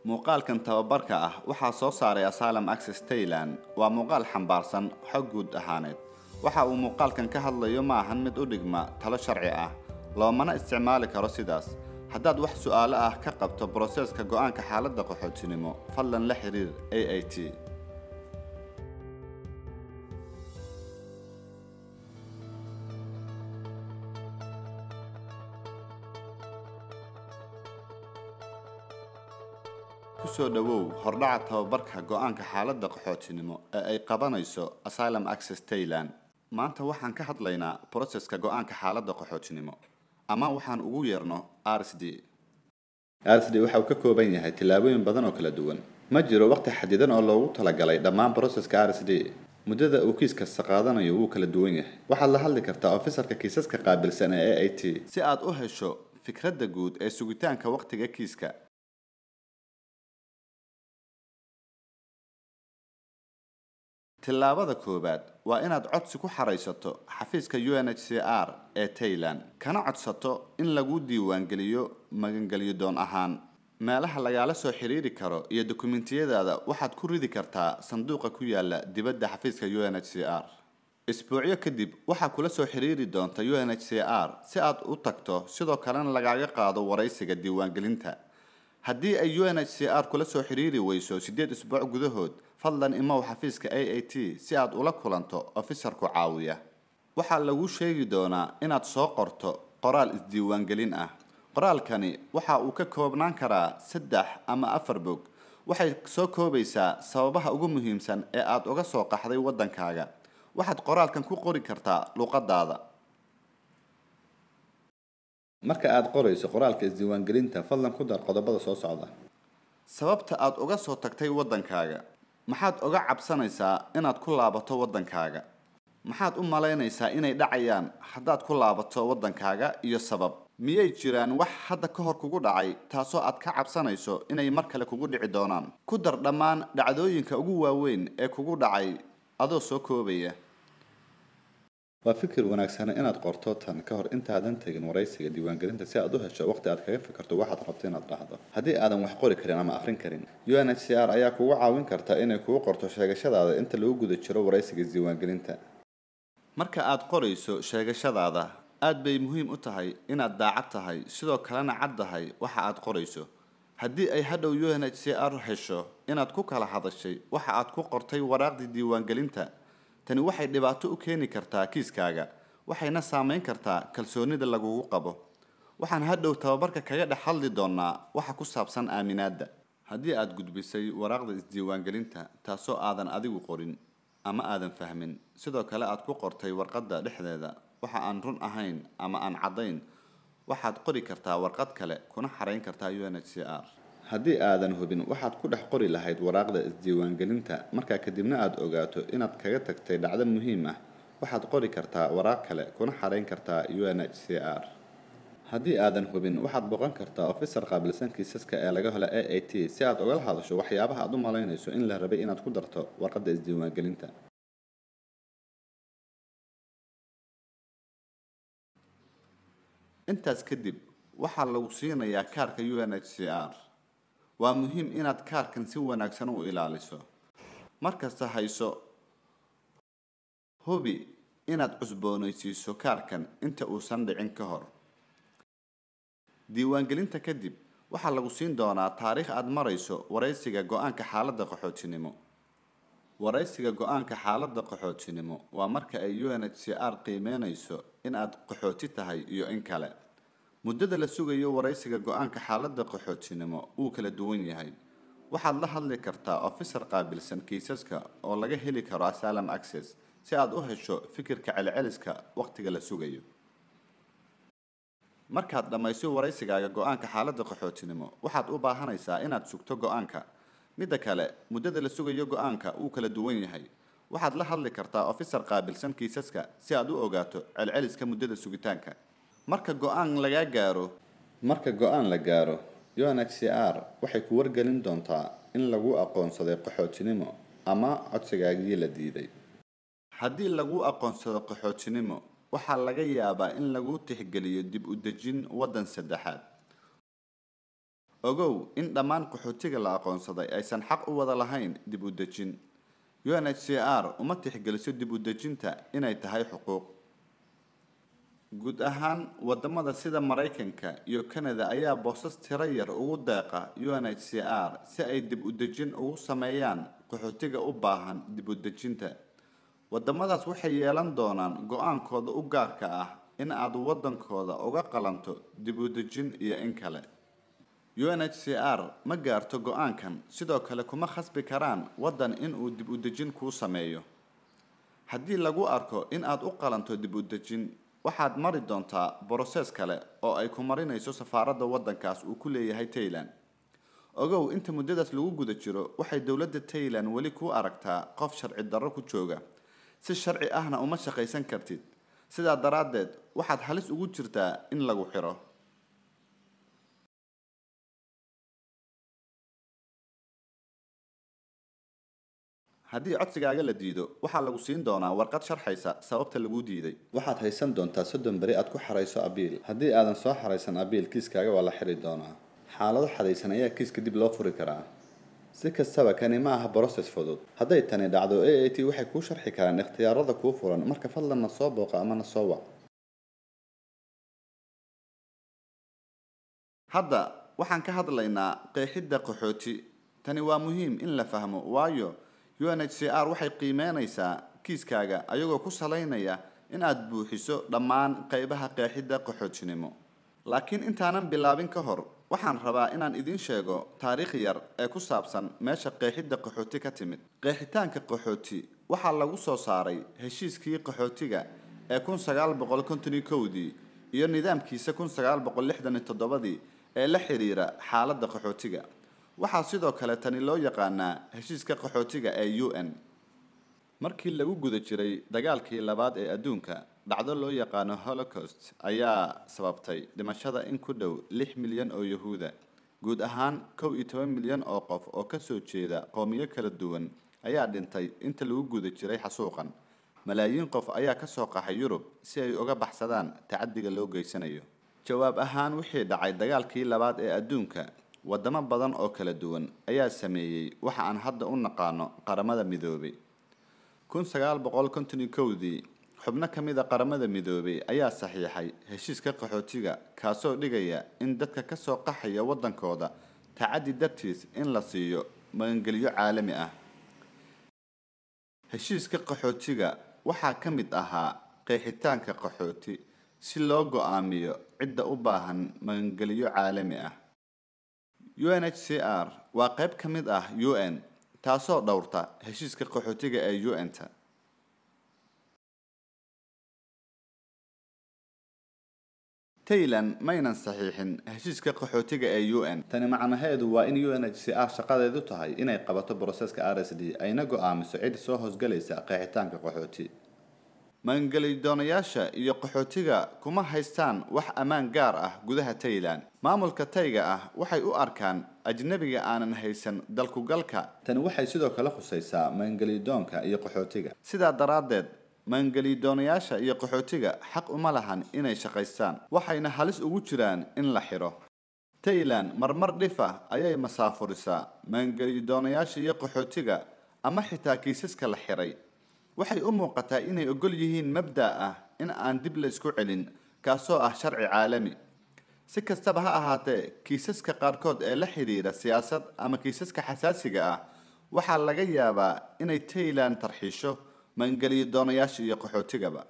muuqaalkan tababarka ah waxaa soo saaray asylum access tayland waa muuqaal xambaarsan xog guud ahaaneed waxa uu muuqaalkan ka hadlayo ma ahan mid u dhigma talo sharci ah loomana isticmaali karo sidaas haddaad wax su'aalo ah ka qabto broseeska go'aanka xaaladda qaxootinimo fadlan la xiriir a a t kusoo dhowow hordhaca tababarka go'aanka xaaladda qaxootinimo ee ay qabanayso asylum access tayland maanta waxaan ka hadlaynaa broseska go'aanka xaaladda qaxootinimo ama waxaan ugu yeerno r s d r s d waxa uu ka kooban yahay tillaabooyin badan oo kala duwan ma jiro waqti xadidan oo loogu talagalay dhammaan broseska r s d muddada uu kiis kasta qaadanayo wuu kala duwan yahay waxaad la hadli kartaa ofisarka kiisaska qaabilsan ee a a t si aad u hesho fikradda guud ee sugitaanka waqtiga kiiska tillaabada koowaad waa inaad codsi ku xaraysato xafiiska u n h c r ee tayland kana codsato in lagu diiwaangeliyo magangelyo doon ahaan meelaha lagaala soo xiriiri karo iyo dokumentiyadaada waxaad ku ridi kartaa sanduuqa ku yaala dibadda xafiiska u n h c r isbuucyo kadib waxaa kula soo xiriiri doonta u n h c r si aad u tagto sidoo kalena lagaaga qaado waraysiga diiwaangelinta haddii ay u n h c r kula soo xiriiri weyso siddeed isbuuc gudahood fadlan imow xafiiska a a t si aad ula kulanto ofisarku caawiya waxaa lagu sheegi doonaa inaad soo qorto qoraal isdiiwaangelin ah qoraalkani waxa uu ka koobnaan karaa saddex ama afar bog waxay soo koobaysaa sababaha ugu muhiimsan ee aad uga soo qaxday waddankaaga waxaad qoraalkan ku qori kartaa luqadaada marka aad qorayso qoraalka isdiiwaangelinta fadlan ku dar qodobada soo socda sababta aad uga soo tagtay waddankaaga maxaad uga cabsanaysaa inaad ku laabato waddankaaga maxaad u malaynaysaa inay dhacayaan haddaad ku laabato waddankaaga iyo sabab miyay jiraan wax hadda ka hor kugu dhacay taasoo aad ka cabsanayso inay mar kale kugu dhici doonaan ku dar dhammaan dhacdooyinka ugu waaweyn ee kugu dhacay adoo soo koobaya waa fikir wanaagsan inaad qorto tan ka hor intaadan tegin waraysiga diiwaangelinta si aad u hesho waqti aad kaga fikirto waxaad rabto inaad dhahdo haddii aadan wax qori karin ama akhrin karin u n h c r ayaa kugu caawin karta inay kugu qorto sheegashadaada inta lagu guda jiro waraysiga isdiiwaangelinta marka aad qorayso sheegashadaada aad bay muhiim u tahay inaad daacad tahay sidoo kalena cad tahay waxa aad qorayso haddii ay hadhow u n h c r hesho inaad ku kala hadashay waxa aad ku qortay waraaqdii diiwaangelinta tani waxay dhibaato u keeni kartaa kiiskaaga waxayna saameyn kartaa kalsoonida lagugu qabo waxaan hadhow tababarka kaga dhex hadli doonaa waxa ku saabsan aaminaadda haddii aad gudbisay waraaqda isdiiwaangelinta taasoo aadan adigu qorin ama aadan fahmin sidoo kale aad ku qortay warqadda dhexdeeda waxa aan run ahayn ama aan caddayn waxaad qori kartaa warqad kale kuna xarayn kartaa u n h c r haddii aadan hubin waxaad ku dhex qori lahayd waraaqda isdiiwaangelinta markaa kadibna aad ogaato inaad kaga tagtay dhacdo muhiim ah waxaad qori kartaa waraaq kale kuna xarayn kartaa u n h c r haddii aadan hubin waxaad boqon kartaa ofisar qaabilsan kiisaska ee laga helo a a t si aad ugala hadasho waxyaabaha aad u malaynayso in la rabay inaad ku darto warqadda isdiiwaangelinta intaas kadib waxaa lagu siinayaa kaarka u n h c r waa muhiim inaad kaarkan si wanaagsan u ilaaliso markasta hayso hubi inaad cusboonaysiiso kaarkan inta uusan dhicin ka hor diiwaangelinta kadib waxaa lagu siin doonaa taariikh aad marayso waraysiga go-aanka xaaladda qaxootinimo waraysiga go-aanka xaaladda qaxootinimo waa marka ay u n h c r qiimeynayso in aad qaxooti tahay iyo in kale muddada la sugayo waraysiga go-aanka xaaladda qaxootinimo wuu kala duwan yahay waxaad la hadli kartaa ofisar qaabilsan kiisaska oo laga heli karo asylum access si aad u hesho fikirka celceliska waqtiga la sugayo markaad dhammayso waraysigaaga go-aanka xaaladda qaxootinimo waxaad u baahanaysaa inaad sugto go-aanka midda kale muddada la sugayo go-aanka wuu kala duwan yahay waxaad la hadli kartaa ofisar qaabilsan kiisaska si aad u ogaato celceliska muddada sugitaanka marka go-aan lagaa gaaro marka go-aan la gaaro u n h c r waxay ku wargelin doontaa in lagu aqoonsaday qaxootinimo ama codsigaagii la diiday haddii lagu aqoonsado qaxootinimo waxaa laga yaabaa in lagu tixgeliyo dib u dejin waddan saddexaad ogow in dhammaan qaxootiga la aqoonsaday aysan xaq u wada lahayn dib u dejin unhcr uma tixgeliso dib u dejinta inay tahay xuquuq guud ahaan wadamada sida maraykanka iyo canada ayaa boosas tiro yar ugu deeqa unhcr si ay dib u dejin ugu sameeyaan qaxootiga u baahan dib u dejinta wadamadaas waxay yeelan doonaan go-aankooda u gaarka ah in aad wadankooda uga qalanto dib u dejin iyo in kale unhcr ma gaarto go-aankan sidoo kale kuma khasbi karaan waddan inuu dib u dejin kuu sameeyo haddii lagu arko in aad u qalanto dib u dejin waxaad mari doontaa broses kale oo ay ku marinayso safaaradda waddankaas uu ku leeyahay taylan ogow inta muddadaas lagu guda jiro waxay dowladda taylan weli kuu aragtaa qof sharci darro ku jooga si sharci ahna uma shaqaysan kartid sidaa daraaddeed waxaad halis ugu jirtaa in lagu xiro haddii codsigaaga la diido waxaa lagu siin doonaa warqad sharxaysa sababta laguu diiday waxaad haysan doontaa soddon beri aad ku xarayso abiil haddii aadan soo xaraysan abiil kiiskaaga waa la xiri doonaa xaalado xadaysan ayaa kiiska dib loo furi karaa si kastaba kani ma aha broses fudud hadday tani dhacdo a a t waxay kuu sharxi karaan ikhtiyaarada kuu furan marka fadlan na soo booqa ama na soo wac hadda waxaan ka hadlaynaa qeexidda qaxooti tani waa muhiim in la fahmo waayo unhcr waxay qiimeynaysaa kiiskaaga ayagoo ku salaynaya in aad buuxiso dhammaan qeybaha qeexidda qaxootinimo laakiin intaanan bilaabin ka hor waxaan rabaa inaan idiin sheego taariikh yar ee ku saabsan meesha qeexidda qaxooti ka timid qeexitaanka qaxooti waxaa lagu soo saaray heshiiskii qaxootiga ee kun sagaal boqol konton iyo kowdii iyo nidaamkiisa kun sagaal boqol lixdan iyo toddobadii ee la xiriira xaaladda qaxootiga waxaa sidoo kale tani loo yaqaanaa heshiiska qaxootiga ee u n markii lagu guda jiray dagaalkii labaad ee adduunka dhacdo loo yaqaano holocaust ayaa sababtay dhimashada in ku dhow lix milyan oo yahuuda guud ahaan kow iyo toban milyan oo qof oo kasoo jeeda qowmiyo kala duwan ayaa dhintay inta lagu guda jiray xasuuqan malaayiin qof ayaa kasoo qaxay yurub si ay uga baxsadaan tacadiga loo geysanayo jawaab ahaan wixii dhacay dagaalkii labaad ee adduunka wadamo badan oo kala duwan ayaa sameeyey waxa aan hadda u naqaano qaramada midoobay kun sagaal boqol konton iyo kowdii xubno ka mid a qaramada midoobay ayaa saxiixay heshiiska qaxootiga kaasoo dhigaya in dadka kasoo qaxaya waddankooda tacaddi dartiis in la siiyo magangelyo caalami ah heshiiska qaxootiga waxaa ka mid ahaa qeexitaanka qaxooti si loo go-aamiyo cidda u baahan magangelyo caalami ah unhcr waa qayb ka mid ah u n taasoo dhowrta heshiiska qaxootiga ee u n-ta taylan maynan saxiixin heshiiska qaxootiga ee u n tani macnaheedu waa in unhcr shaqadeedu tahay inay qabato broseska r s d ayna go-aamiso cid soo hoosgalaysa qeexitaanka qaxooti maangeliydoonayaasha iyo qaxootiga kuma haystaan wax ammaan gaar ah gudaha taylan maamulka tayga ah waxay u arkaan ajnabiga aanan haysan dalkugalka tani waxay sidoo kale khusaysaa maangelidoonka iyo qaxootiga sidaa daraaddeed maangeliydoonayaasha iyo qaxootiga xaq uma lahan inay shaqaystaan waxayna halis ugu jiraan in la xiro taylan marmar dhifa ayay masaafurisaa maangeliydoonayaasha iyo qaxootiga ama xitaa kiisaska la xiray waxay u muuqataa inay ogol yihiin mabda' ah in aan dib la isku celin kaasoo ah sharci caalami si kastaba ha ahaatee kiisaska qaarkood ee la xidhiira siyaasad ama kiisaska xasaasiga ah waxaa laga yaabaa inay taylan tarxiisho maangeliyo doonayaasha iyo qaxootigaba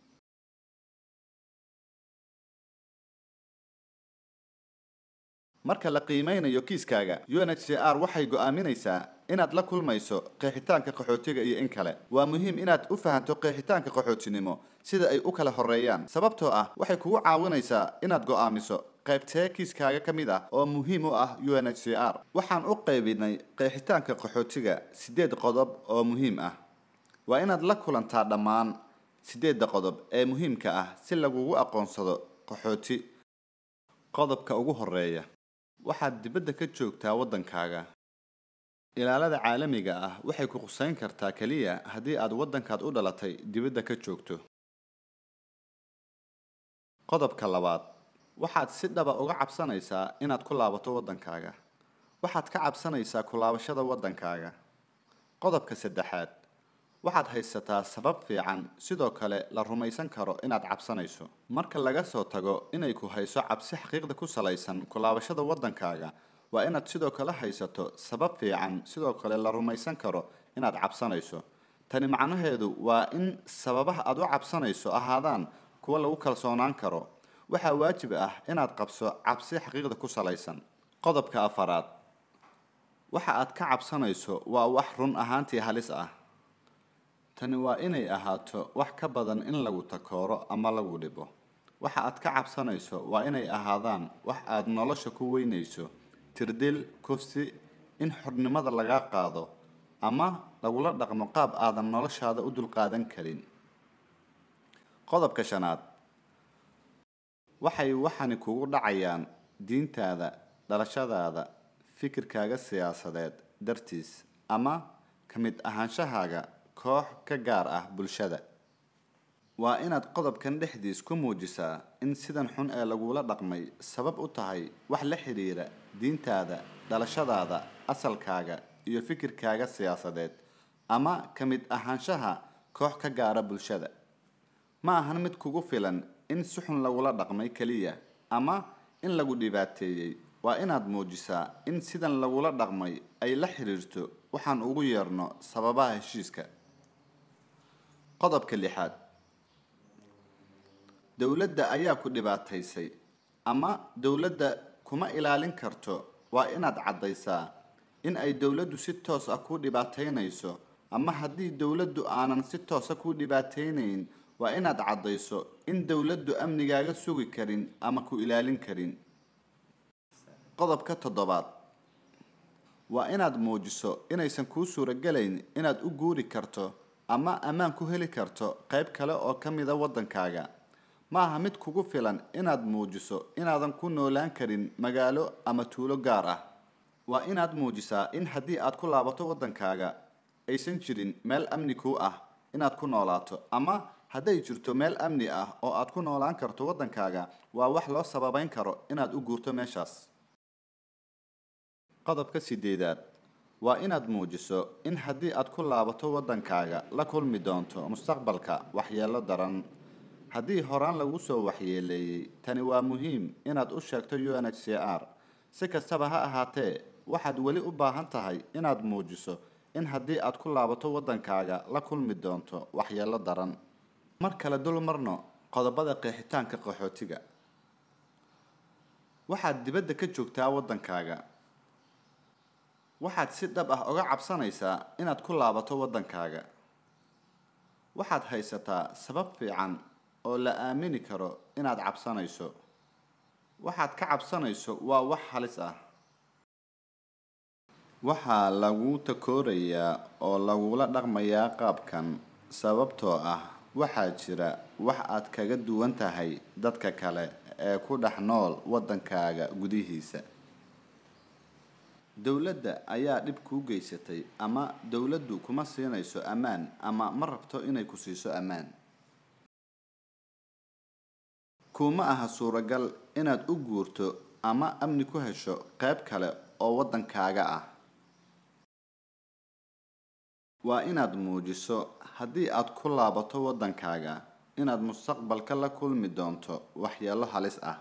marka la qiimeynayo kiiskaaga unhcr waxay go-aaminaysaa inaad la kulmayso qeexitaanka qaxootiga iyo in kale waa muhiim inaad u fahanto qeexitaanka qaxootinimo sida ay u kala horeeyaan sababtoo ah waxay kugu caawinaysaa inaad go-aamiso qaybtee kiiskaaga ka mid ah oo muhiim u ah unhcr waxaan u qaybinay qeexitaanka qaxootiga sideed qodob oo muhiim ah waa inaad la kulantaa dhammaan sideedda qodob ee muhiimka ah si lagugu aqoonsado qaxooti qodobka ugu horeeya waxaad dibadda ka joogtaa waddankaaga ilaalada caalamiga ah waxay ku qusayn kartaa keliya haddii aad waddankaad u dhalatay dibadda ka joogto qodobka labaad waxaad si dhaba uga cabsanaysaa inaad ku laabato waddankaaga waxaad ka cabsanaysaa ku laabashada waddankaaga qodobka saddexaad waxaad haysataa sabab fiican sidoo kale la rumaysan karo inaad cabsanayso marka laga soo tago inay ku hayso cabsi xaqiiqda ku salaysan ku laabashada waddankaaga waa inaad sidoo kale haysato sabab fiican sidoo kale la rumaysan karo inaad cabsanayso tani macnaheedu waa in sababaha aad u cabsanayso ahaadaan kuwa lagu kalsoonaan karo waxaa waajib ah inaad qabso cabsi xaqiiqda ku salaysan qodobka afaraad waxa aad ka cabsanayso waa wax run ahaantii halis ah tani waa inay ahaato wax ka badan in lagu takooro ama lagu dhibo waxa aad ka cabsanayso waa inay ahaadaan wax aad nolosha ku weynayso tirdil kufsi in xornimada laga qaado ama lagula dhaqmo qaab aadan noloshaada u dulqaadan karin qodobka shanaad waxay waxani kugu dhacayaan diintaada dhalashadaada fikirkaaga siyaasadeed dartiis ama ka mid ahaanshahaaga koox ka gaar ah bulshada waa inaad qodobkan dhexdiis ku muujisaa in sidan xun ee lagula dhaqmay sabab u tahay wax la xidhiira diintaada dhalashadaada asalkaaga iyo fikirkaaga siyaasadeed ama ka mid ahaanshaha koox ka gaara bulshada ma ahan mid kugu filan in si xun lagula dhaqmay keliya ama in lagu dhibaateeyey waa inaad muujisaa in sidan lagula dhaqmay ay la xidhiirto waxaan ugu yeerno sababaha heshiiska qodobka lixaad dowladda ayaa ku dhibaataysay ama dowladda kuma ilaalin karto waa inaad caddaysaa in ay dowladdu si toos ah kuu dhibaataynayso ama haddii dowladdu aanan si toosa kuu dhibaataynayn waa inaad caddayso in dowladdu amnigaaga sugi karin ama ku ilaalin karin qodobka toddobaad waa inaad muujiso inaysan kuu suuragelayn inaad u guuri karto ama ammaan ku heli karto qayb kale oo ka mida waddankaaga ma aha mid kugu filan inaad muujiso inaadan ku noolaan karin magaalo ama tuulo gaar ah waa inaad muujisaa in haddii aad ku laabato waddankaaga aysan jirin meel amni kuu ah inaad ku noolaato ama hadday jirto meel amni ah oo aad ku noolaan karto waddankaaga waa wax loo sababeyn karo inaad u guurto meeshaas qodobka sideedaad waa inaad muujiso in haddii aad ku laabato waddankaaga la kulmi doonto mustaqbalka waxyeelo daran haddii horaan lagu soo waxyeeleeyey tani waa muhiim inaad u sheegto u n h c r si kastaba ha ahaatee waxaad weli u baahan tahay inaad muujiso in haddii aad ku laabato waddankaaga la kulmi doonto waxyeelo daran mar kale dul marno qodobada qeexitaanka qaxootiga waxaad dibadda ka joogtaa waddankaaga waxaad si dhab ah uga cabsanaysaa inaad ku laabato waddankaaga waxaad haysataa sabab fiican oo la aamini karo inaad cabsanayso waxaad ka cabsanayso waa wax halis ah waxaa lagu takoorayaa oo lagula dhaqmayaa qaabkan sababtoo ah waxaa jira wax aad kaga duwan tahay dadka kale ee ku dhex nool waddankaaga gudihiisa dowladda ayaa dhib kuu geysatay ama dowladdu kuma siinayso ammaan ama ma rabto inay ku siiso ammaan kuma aha suuragal inaad u guurto ama amni ku hesho qayb kale oo waddankaaga ah waa inaad muujiso haddii aad ku laabato waddankaaga inaad mustaqbalka la kulmi doonto waxyeelo halis ah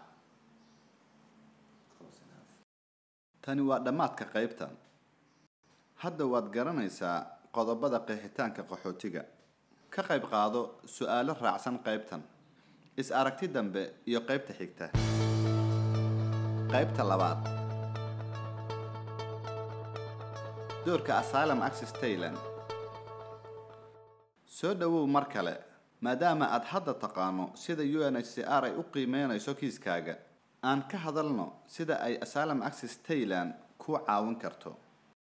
tani waa dhammaadka qaybtan hadda waad garanaysaa qodobada qeexitaanka qaxootiga ka qayb qaado su-aalo raacsan qaybtan is aragti dambe iyo qaybta xigta qaybta labaad doorka asylum access tayland soo dhowow mar kale maadaama aad hadda taqaano sida u n h c r ay u qiimeynayso kiiskaaga aan ka hadalno sida ay asylum access tayland ku caawin karto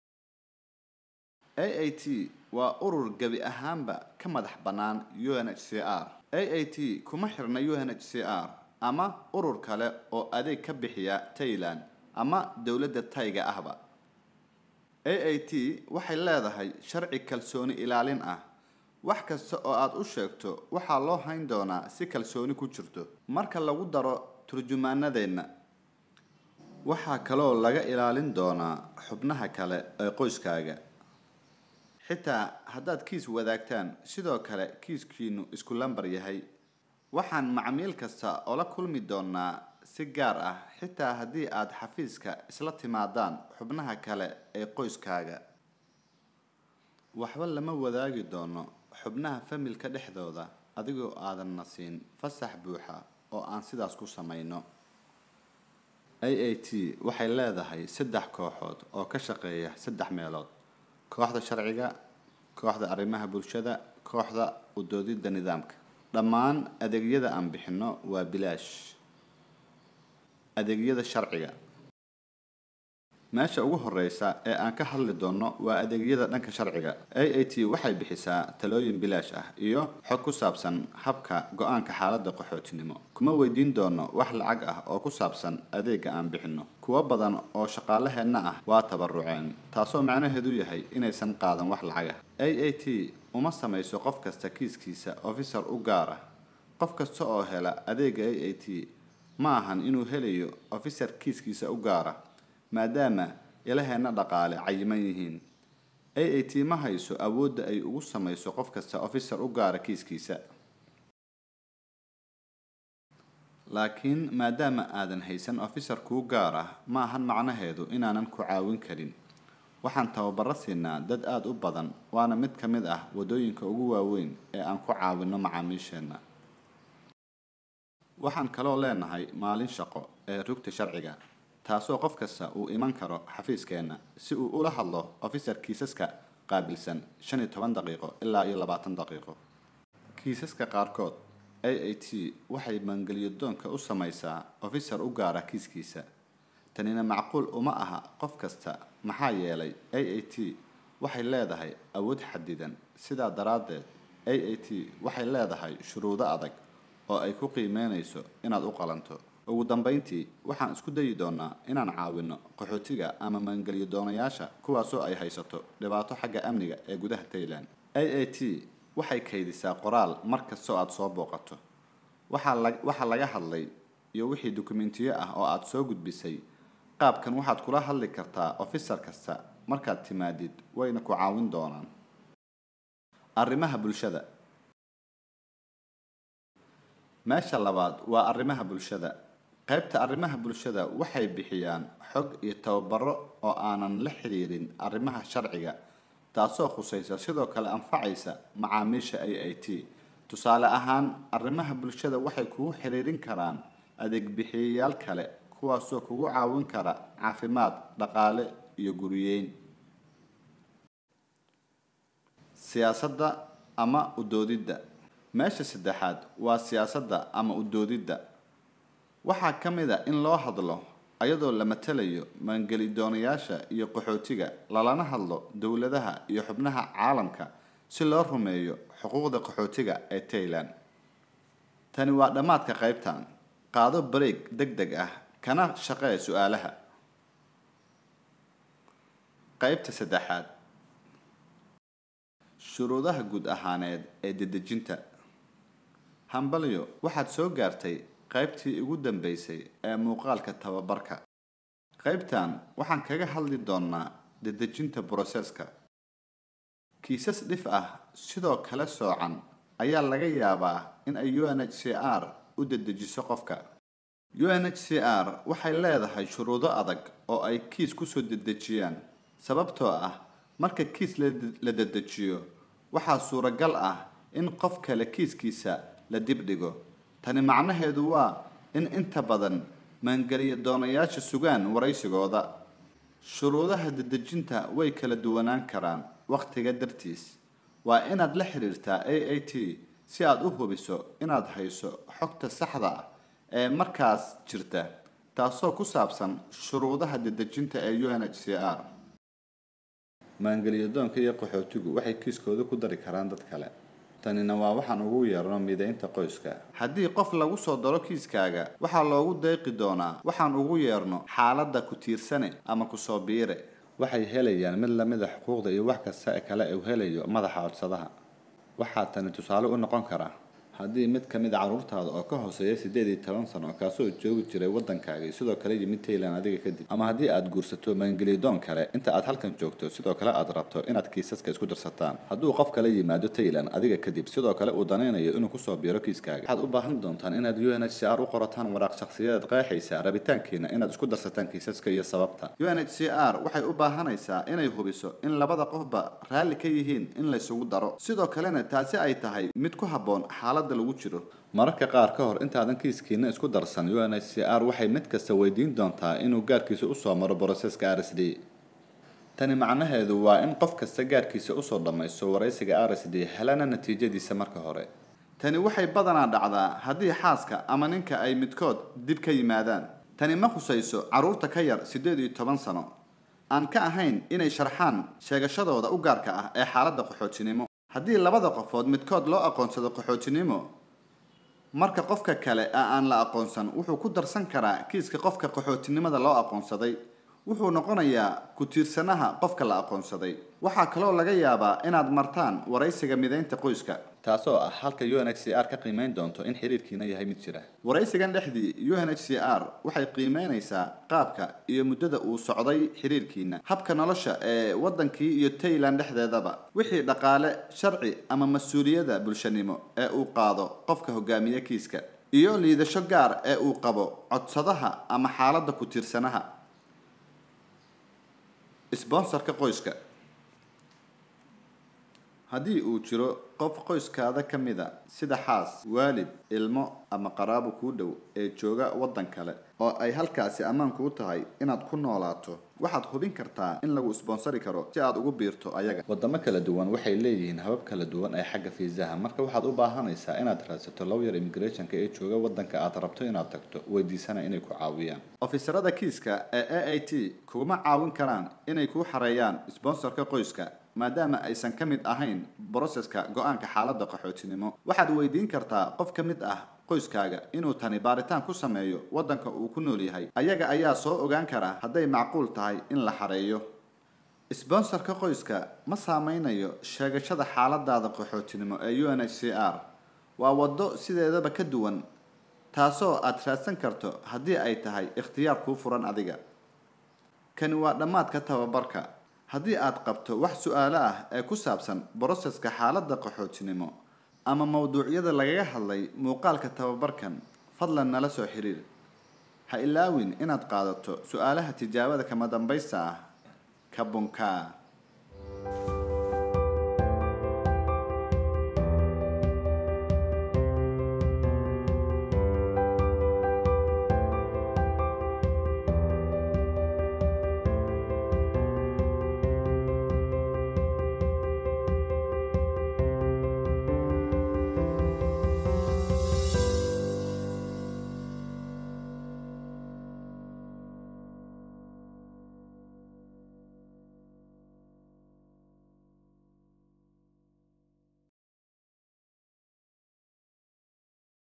a a t waa urur gebi ahaanba ka madax bannaan u n h c r a a t kuma xirna u n h c r ama urur kale oo adeeg ka bixiya tayland ama dowladda tayga ahba a a t waxay leedahay sharci kalsooni ilaalin ah wax kasta oo aad u sheegto waxaa loo hayn doonaa si kalsooni ku jirto marka lagu daro turjumaanadeenna waxaa kaloo laga ilaalin doonaa xubnaha kale ee qoyskaaga xitaa haddaad kiis wadaagtaan sidoo kale kiiskiinu isku lambar yahay waxaan macmiil kasta oola kulmi doonaa si gaar ah xitaa haddii aad xafiiska isla timaadaan xubnaha kale ee qoyskaaga waxba lama wadaagi doono xubnaha familka dhexdooda adigoo aadanna siin fasax buuxa oo aan sidaas ku samayno a a t waxay leedahay saddex kooxood oo ka shaqeeya saddex meelood kooxda sharciga kooxda arrimaha bulshada kooxda udoodidda nidaamka dhammaan adeegyada aan bixinno waa bilaash adeegyada sharciga meesha ugu horeysa ee aan ka hadli doono waa adeegyada dhanka sharciga a a t waxay bixisaa talooyin bilaash ah iyo xog ku saabsan habka go-aanka xaaladda qaxootinimo kuma weydiin doono wax lacag ah oo ku saabsan adeega aan bixinno kuwo badan oo shaqaalaheenna ah waa tabaruceen taasoo macnaheedu yahay inaysan qaadan wax lacag ah a a t uma samayso qof kasta kiiskiisa officer u gaar ah qof kasta oo hela adeega a a t ma ahan inuu helayo officer kiiskiisa u gaara maadaama ilaheenna dhaqaale cayiman yihiin a a t ma hayso awoodda ay ugu samayso qof kasta officer u gaara kiiskiisa laakiin maadaama aadan haysan officer kuu gaar ah ma ahan macnaheedu inaanan ku caawin karin waxaan tababaro siinaa dad aada u badan waana mid ka mid ah waddooyinka ugu waaweyn ee aan ku caawinno macaamiisheenna waxaan kaloo leenahay maalin shaqo ee rugta sharciga taasoo qof kasta uu iman karo xafiiskeenna si uu ula hadlo officer kiisaska qaabilsan shan iyo toban daqiiqo ilaa iyo labaatan daqiiqo kiisaska qaarkood a a t waxay maangeliyadoonka u samaysaa officer u gaara kiiskiisa tanina macquul uma aha qof kasta maxaa yeelay a a t waxay leedahay awood xadidan sidaa daraaddeed a a t waxay leedahay shuruudo adag oo ay ku qiimeynayso inaad u qalanto ugu dambeyntii waxaan isku dayi doonaa inaan caawino qaxootiga ama maangeliyo doonayaasha kuwaasoo ay haysato dhibaato xagga amniga ee gudaha tayland a a t waxay kaydisaa qoraal mar kastoo aada soo booqato waxaa la waxaa laga hadlay iyo wixii dukumentiyo ah oo aada soo gudbisay qaabkan waxaad kula hadli kartaa officer kasta markaad timaadid wayna ku caawin doonaan arrimaha bulshada meesha labaad waa arrimaha bulshada qaybta arrimaha bulshada waxay bixiyaan xog iyo tababaro oo aanan la xiriirin arrimaha sharciga taasoo khusaysa sidoo kale anfacaysa macaamiisha a a t tusaale ahaan arrimaha bulshada waxay kugu xiriirin karaan adeeg bixiyayaal kale kuwaasoo kugu caawin kara caafimaad dhaqaale iyo guriyeyn siyaasadda ama udoodidda meesha saddexaad waa siyaasadda ama udoodidda waxaa ka mid a in loo hadlo ayadoo la matalayo maangeli doonayaasha iyo qaxootiga lalana hadlo dowladaha iyo xubnaha caalamka si loo rumeeyo xuquuqda qaxootiga ee tayland tani waa dhammaadka qaybtan qaado bareeg deg deg ah kana shaqee su-aalaha qaybta saddexaad shuruudaha guud ahaaneed ee dedejinta hambalyo waxaad soo gaartay qaybtii ugu dambeysay ee muuqaalka tababarka qaybtan waxaan kaga hadli doonaa dedejinta broseska kiisas dhif ah sidoo kale soocan ayaa laga yaabaa in ay u n h c r u dedejiso qofka u n h c r waxay leedahay shuruudo adag oo ay kiis kusoo dedejiyaan sababtoo ah marka kiis la dedejiyo waxaa suuragal ah in qof kale kiiskiisa la dibdhigo tani macnaheedu waa in inta badan maangeliya doonayaasha sugaan waraysigooda shuruudaha dedejinta way kala duwanaan karaan wakhtiga dartiis waa inaad la xiriirtaa a a t si aad u hubiso inaad hayso xogta saxda ah ee markaas jirta taasoo ku saabsan shuruudaha dedejinta ee u n h c r maangeliyadoonka iyo qaxootigu waxay kiiskooda ku dari karaan dad kale tanina waa waxaan ugu yeerno midaynta qoyska haddii qof lagu soo daro kiiskaaga waxaa loogu deeqi doonaa waxaan ugu yeerno xaaladda ku tiirsane ama kusoo biire waxay helayaan mid lamida xuquuqda iyo wax kasta kale uu helayo madaxa codsadaha waxaa tani tusaale u noqon kara haddii mid ka mid a carruurtaada oo ka hooseeya siddeed iyo toban sano kaasoo joogi jiray waddankaagii sidoo kale yimid taylan adiga kadib ama haddii aad guursato maangelidoon kale inta aad halkan joogto sidoo kale aad rabto inaad kiisaska isku darsataan hadduu qof kale yimaado taylan adiga kadib sidoo kale uu danaynayo inuu kusoo biiro kiiskaaga waxaad u baahan doontaan inaad u n h c r u qorataan waraaq shakhsiyadeed qeexaysa rabitaankiina inaad isku darsataan kiisaska iyo sababta u n h c r waxay u baahanaysaa inay hubiso in labada qofba raalli ka yihiin in laysugu daro sidoo kalena taasi ay tahay mid ku habboon xaaladda lagu jiro mararka qaar ka hor intaadan kiiskiina isku darsan u n h c r waxay mid kasta weydiin doontaa inuu gaarkiisa usoo maro broseska r s d tani macnaheedu waa in qof kasta gaarkiisa usoo dhammaysto waraysiga r s d helana natiijadiisa marka hore tani waxay badanaa dhacdaa haddii xaaska ama ninka ay midkood dib ka yimaadaan tani ma khusayso carruurta ka yar siddeed iyo toban sano aan ka ahayn inay sharxaan sheegashadooda u gaarka ah ee xaaladda qaxootinimo haddii labada qofood midkood loo aqoonsado qaxootinimo marka qofka kale ee aan la aqoonsan wuxuu ku darsan karaa kiiska qofka qaxootinimada loo aqoonsaday wuxuu noqonayaa ku-tiirsanaha qofka la aqoonsaday waxaa kaloo laga yaabaa inaad martaan waraysiga midaynta qoyska taasoo ah halka u n h c r ka qiimeyn doonto in xiriirkiina yahay mid jira waraysigan dhexdii u n h c r waxay qiimeynaysaa qaabka iyo muddada uu socday xiriirkiina habka nolosha ee waddankii iyo tayland dhexdeedaba wixii dhaqaale sharci ama mas-uuliyadda bulshanimo ee uu qaado qofka hogaamiye kiiska iyo liidasho gaar ee uu qabo codsadaha ama xaaladda ku-tiirsanaha sbonsarka qoyska haddii uu jiro qof qoyskaada ka mid a sida xaas waalid ilmo ama qaraabo kuu dhow ee jooga waddan kale oo ay halkaasi ammaan kuu tahay inaad ku noolaato waxaad hubin kartaa in lagu sponsori karo si aad ugu biirto ayaga wadamo kala duwan waxay leeyihiin habab kala duwan ee xagga fiisaha marka waxaad u baahanaysaa inaad raadsato lawyer immigrationka ee jooga waddanka aad rabto inaad tagto weydiisana inay ku caawiyaan ofisarada kiiska ee a a t kuguma caawin karaan inay kuu xareeyaan sponsorka qoyska maadaama aysan ka mid ahayn broseska go-aanka xaaladda qaxootinimo waxaad weydiin kartaa qof ka mid ah qoyskaaga inuu tani baaritaan ku sameeyo waddanka uu ku nool yahay ayaga ayaa soo ogaan kara hadday macquul tahay in la xareeyo sbonsarka qoyska ma saameynayo sheegashada xaaladaada qaxootinimo ee u n h c r waa waddo sideedaba ka duwan taasoo aad raadsan karto haddii ay tahay ikhtiyaar kuu furan adiga kani waa dhammaadka tababarka haddii aad qabto wax su-aalo ah ee ku saabsan broseska xaaladda qaxootinimo ama mowduucyada lagaga hadlay muuqaalka tababarkan fadlan nala soo xiriir ha ilaawin inaad qaadato su-aalaha tijaabada kama dambaysta ah kabunkaa